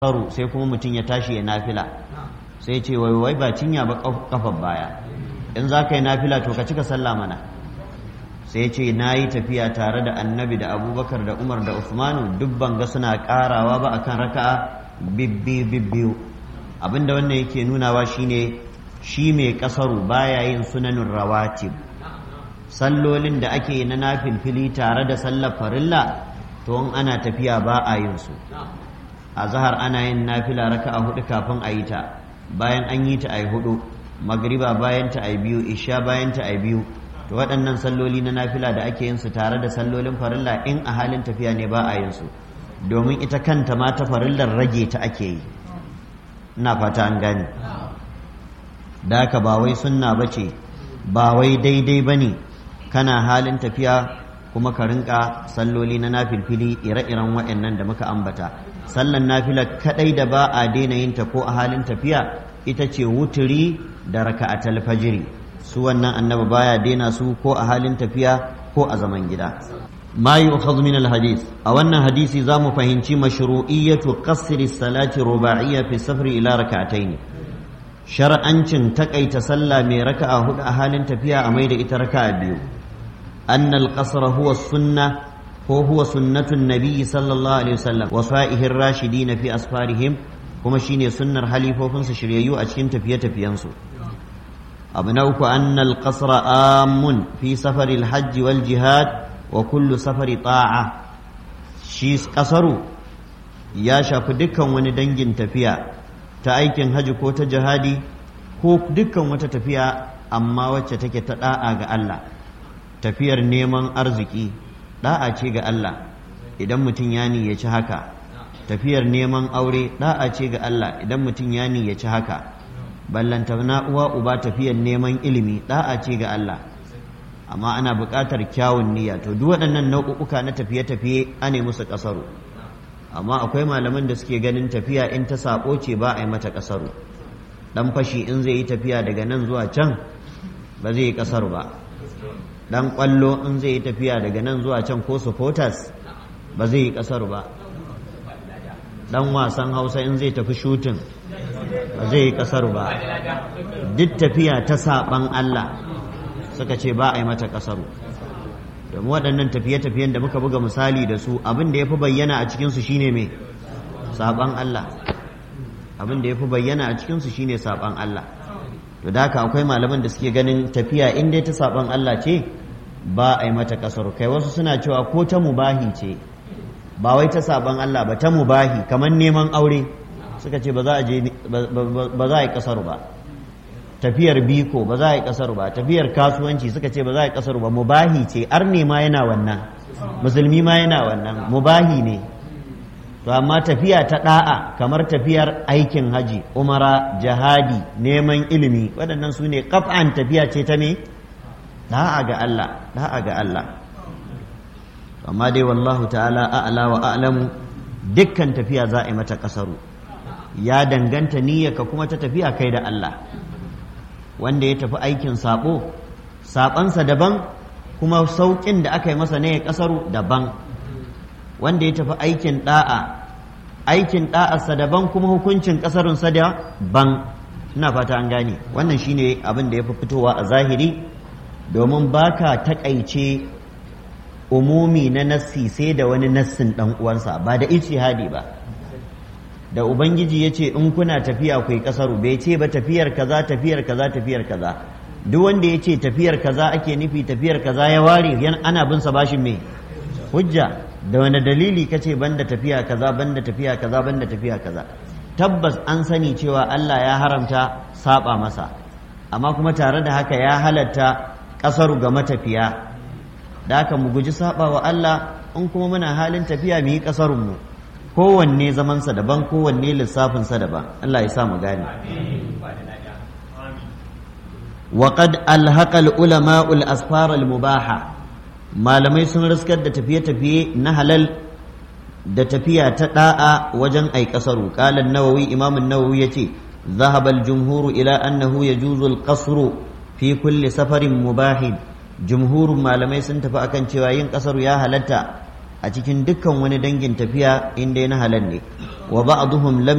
kasaru sai kuma mutum ya tashi ya nafila sai ce wai wai ba cinya ba kafar baya in za ka yi nafila to ka cika sallah mana sai ce na yi tafiya tare da annabi da abubakar da umar da usmanu duk ban ga suna karawa ba akan raka'a bibbi bibbiyu abinda wannan yake nunawa shine shi mai kasaru baya yin sunanin rawatib sallolin da ake yi na nafilfili tare da sallar farilla to in ana tafiya ba a yin su a zahar ana yin nafila raka'a hudu kafin a yi ta bayan an yi ta a yi hudu magriba bayan ta a yi biyu isha bayan ta a yi biyu to waɗannan salloli na nafila da ake yin su tare da sallolin farilla in a halin tafiya ne ba a yin su domin ita kanta ma ta farillar rage ta ake yi ina fata an gane da haka ba wai sunna ba ce ba wai daidai ba ne kana halin tafiya kuma ka rinka salloli na nafilfili ire-iren waɗannan da muka ambata sallan nafila kadai da ba a daina yin ta ko a halin tafiya ita ce wuturi da raka'atul fajiri su wannan annabi baya daina su ko a halin tafiya ko a zaman gida ma yu'khadhu min al-hadith a wannan hadisi zamu fahimci mashru'iyyatu qasri salati ruba'iyya fi safri ila raka'atayn shar'ancin takaita sallah mai raka'a hudu a halin tafiya a mai da ita raka'a biyu أن القصر هو السنة هو هو سنة النبي صلى الله عليه وسلم وصائه الراشدين في أسفارهم kuma shine sunnar halifofinsu shiryayyu a cikin tafiye-tafiyensu abu na uku annal qasra amun fi safari alhajj wal jihad wa kullu safari ta'a shi kasaru ya shafi dukkan wani dangin tafiya ta aikin haji ko ta jihadi ko dukkan wata tafiya amma wacce take ta da'a ga Allah tafiyar neman arziki da'a ce ga Allah idan mutum ya niyyaci haka tafiyar neman aure da'a ce ga Allah idan mutum ya niyyaci haka ballanta na uwa uba tafiyar neman ilimi da'a ce ga Allah amma ana buƙatar kyawun niyya to duk waɗannan nau'uka na tafiye-tafiye ane musu ƙasaru amma akwai malaman da suke ganin tafiya in ta sako ce ba a yi mata ƙasaru dan fashi in zai yi tafiya daga nan zuwa can ba zai yi ƙasaru ba dan kwallo in zai yi tafiya daga nan zuwa can ko supporters ba zai yi kasar ba dan wasan hausa in zai tafi shooting ba zai yi kasar ba duk tafiya ta saban Allah suka ce ba a yi mata kasaru domin waɗannan tafiye-tafiyen da muka buga misali da su abin da ya fi bayyana a cikinsu shine mai saban Allah abin da ya fi bayyana a cikinsu shine saban Allah to da haka akwai malaman da suke ganin tafiya in dai ta saban Allah ce ba a yi mata kasar kai wasu suna cewa ko ta mubahi ce ba wai ta saban Allah ba ta mubahi kamar neman aure suka ce ba za a je ba za a yi kasar ba tafiyar biko ba za a yi kasar ba tafiyar kasuwanci suka ce ba za a yi kasar ba mubahi ce arne ma yana wannan musulmi ma yana wannan mubahi ne to amma tafiya ta da'a kamar tafiyar aikin haji umara jihadi neman ilimi waɗannan su ne kaf'an tafiya ce ta me da'a ga Allah da'a ga Allah amma dai wallahu ta'ala a'la wa a'lamu dukkan tafiya za a yi mata kasaru ya danganta niyyarka kuma ta tafiya kai da Allah wanda ya tafi aikin sabo sabansa daban kuma sauƙin da aka yi masa ne ya kasaru daban wanda ya tafi aikin da'a aikin da'arsa daban kuma hukuncin kasarunsa daban ina fata an gane wannan shine abin da ya fi fitowa a zahiri domin baka takaice umumi na nassi sai da wani nassin dan uwansa ba da ijtihadi ba da ubangiji ya ce in kuna tafiya ku yi kasaru bai ce ba tafiyar kaza tafiyar kaza tafiyar kaza duk wanda ya ce tafiyar kaza ake nufi tafiyar kaza ya ware ana bin sa bashin me hujja da wani dalili ka ce banda tafiya kaza banda tafiya kaza banda tafiya kaza tabbas an sani cewa Allah ya haramta saba masa amma kuma tare da haka ya halatta kasaru ga matafiya da haka mu guji saba wa Allah in kuma muna halin tafiya mu yi kasarun mu kowanne zamansa daban kowanne lissafinsa daban Allah ya sa mu gane وقد ألحق العلماء الأسفار المباحة malamai sun riskar da tafiye-tafiye na halal da tafiya ta da'a wajen ai kasaru qalan nawawi imam an-nawawi yace ذهب الجمهور إلى أنه يجوز القصر في كل سفر مباح جمهور malamai sun tafi akan cewa yin kasar ya halatta a cikin dukkan wani dangin tafiya inda na halal ne wa ba'dhum lam